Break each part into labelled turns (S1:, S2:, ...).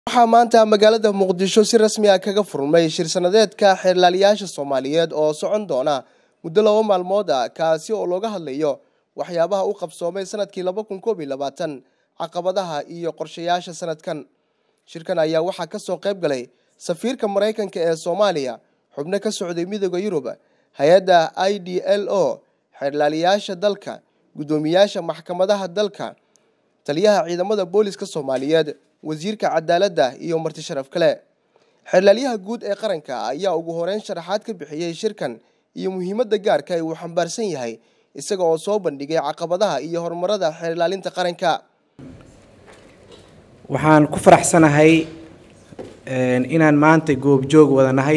S1: waxaa maanta magaalada muqdisho si rasmi ah kaga furmay shir sanadeedka xeerlaaliyaasha soomaaliyeed oo socon doona muddo laba maalmood ah kaasi oo looga hadlayo waxyaabaha u qabsoomay sanadkii laba kun koob iyo labaatan caqabadaha iyo qorshayaasha sanadkan shirkan ayaa waxaa kasoo qayb galay safiirka maraykanka ee soomaaliya xubno ka socday midooda yurub hay-adda i d l o xeerlaaliyaasha dalka guddoomiyaasha maxkamadaha dalka taliyaha ciidamada booliska soomaaliyeed wasiirka cadaaladda iyo marti sharaf kale xeerlaalyaha guud ee qaranka ayaa ugu horeyn sharaxaad ka bixiyey shirkan iyo muhiimadda gaarka ee uu xambaarsan yahay isaga oo soo bandhigay caqabadaha iyo horumarada xeerlaalinta qaranka
S2: waxaan ku faraxsanahay inaan maanta goobjoog wada nahay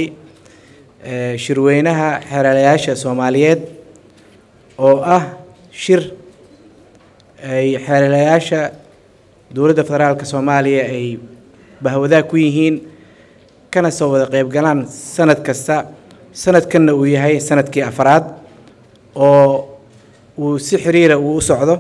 S2: shirweynaha xeerlaalayaasha soomaaliyeed oo ah shir ay xeerlaalayaasha dowladda federaalka soomaaliya ay bahwadaag ku yihiin kana soo wada qeybgalaan sanad kasta sanadkanna uu yahay sanadkii afaraad oo uu si xiriira uu u socdo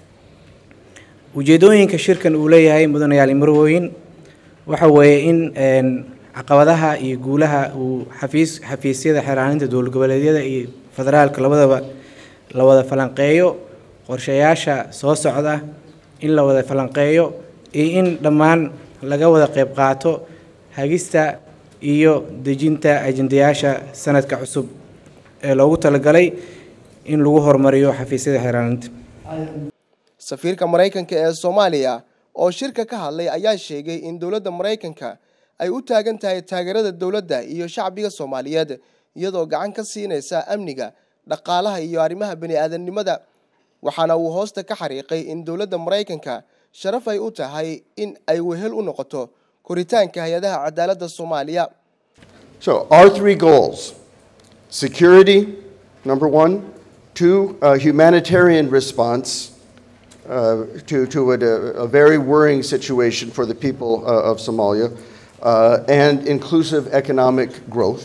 S2: ujeedooyinka shirkan uu leeyahay mudanayaal marwooyin waxa weeye in caqabadaha iyo guulaha uu xafiis xafiisyada xeeraaninta dowlad goboleedyada iyo federaalka labadaba la wada falanqeeyo qorshayaasha soo socda in la wada falanqeeyo iyo in dhammaan laga wada qeyb qaato hagista iyo dejinta ajendayaasha sanadka cusub ee loogu talagalay in lagu horumariyo xafiisyada xeeraaninta
S1: safiirka maraykanka ee soomaaliya oo shirka ka hadlay ayaa sheegay in dowladda maraykanka ay u taagan tahay taageerada dowladda iyo shacbiga soomaaliyeed iyadoo gacan ka siinaysa amniga dhaqaalaha iyo arrimaha bani-aadamnimada waxaana uu hoosta ka xariiqay in dowladda maraykanka sharaf ay u tahay in ay wehel u noqoto koritaanka hay-adaha cadaaladda soomaaliya
S3: So, our three goals security, number one, two, uh, humanitarian response uh, to, to a, a very worrying situation for the people uh, of Somalia, uh, and inclusive economic growth.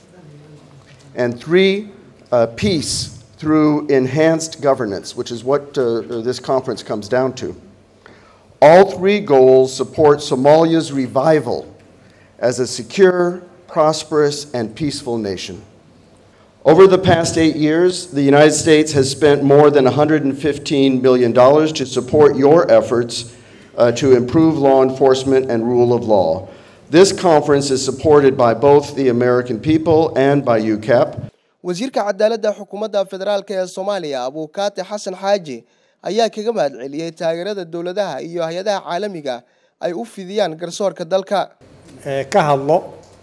S3: And three, uh, peace through enhanced governance, which is what uh, this conference comes down to. All three goals support Somalia's revival as a secure, prosperous, and peaceful nation. Over the past eight years, the United States has spent more than $115 million to support your efforts uh, to improve law enforcement and rule of law. This conference is supported by both the American people and by UCAP.
S1: wasiirka cadaaladda xukuumadda federaalk ee soomaaliya abuukaate xasan xaaji ayaa kaga mahad celiyey taageerada dowladaha iyo hay-adaha caalamiga ay u fidiyaan garsoorka dalka
S4: ee ka hadlo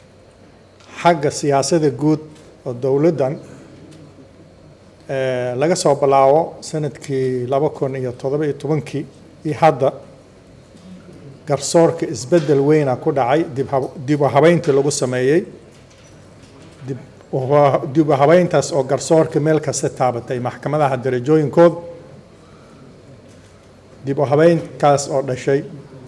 S4: xagga siyaasadda guud oo dowladdan laga soo bilaabo sanadkii laba kun iyo toddoba iyo tobankii iyo hadda garsoorka isbeddel weyna ku dhacay dib u habeyntii lagu sameeyey dib u habeyntaas oo garsoorka meel kasta taabatay maxkamadaha darajooyinkooda dib u habeynkaas oo dhashay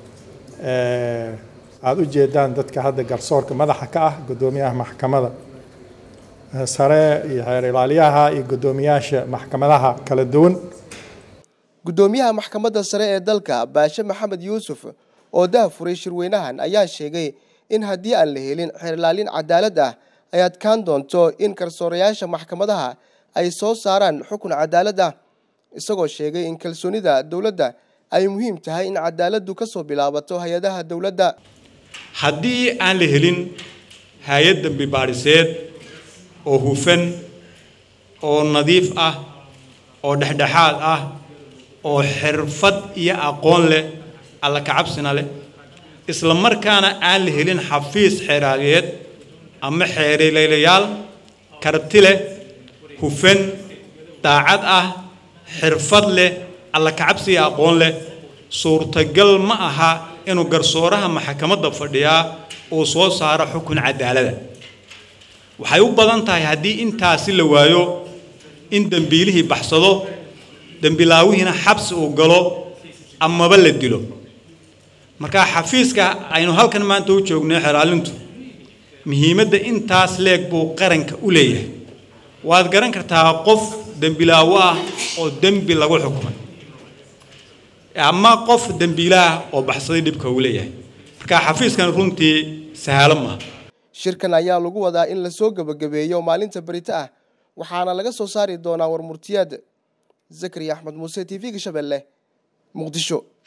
S4: aada u jeedaan dadka hadda garsoorka madaxa ka ah guddoomiyaha maxkamada sare iyo xeer ilaaliyaha iyo guddoomiyaasha maxkamadaha kala duwan
S1: guddoomiyaha maxkamadda sare ee dalka baashe maxamed yuusuf oo dahafuray shirweynahan ayaa sheegay in haddii aan la helin xeerlaalin cadaalad ah ay adkaan doonto in garsoorayaasha maxkamadaha ay soo saaraan xukun cadaalad ah isagoo sheegay in kalsoonida dowladda ay muhiim tahay in cadaaladdu ka soo bilaabato hay-adaha dowladda
S5: haddii aan la helin hay-ad dambi baadhiseed oo hufan oo nadiif ah oo dhexdhexaad ah oo xirfad iyo aqoon leh alla kacabsina leh isla markaana aan la helin xafiis xeeraaliyeed ama xeerilaylayaal karti leh hufan daacad ah xirfad leh alla kacabsi iyo aqoon leh suurtagal ma aha inuu garsooraha maxkamadda fadhiyaa uu soo saaro xukun cadaalada waxay u badan tahay haddii intaasi la waayo in dembiilihii baxsado dembilaawihiina xabsi uu galo amaba la dilo marka xafiiska aynu halkan maanta u joognay xeraalintu muhiimadda intaas leeg buu qaranka u leeyahay waad garan kartaa qof dembilaawo ah oo dembi lagu xukumay ama qof dembiilaah oo baxsaday dhibka uu leeyahay marka xafiiskan runtii sahalo maaha
S1: shirkan ayaa lagu wadaa in lasoo gebagabeeyo maalinta berito ah waxaana laga soo saari doonaa warmurtiyaad zakariya axmed muuse t v-ga shabeelle muqdisho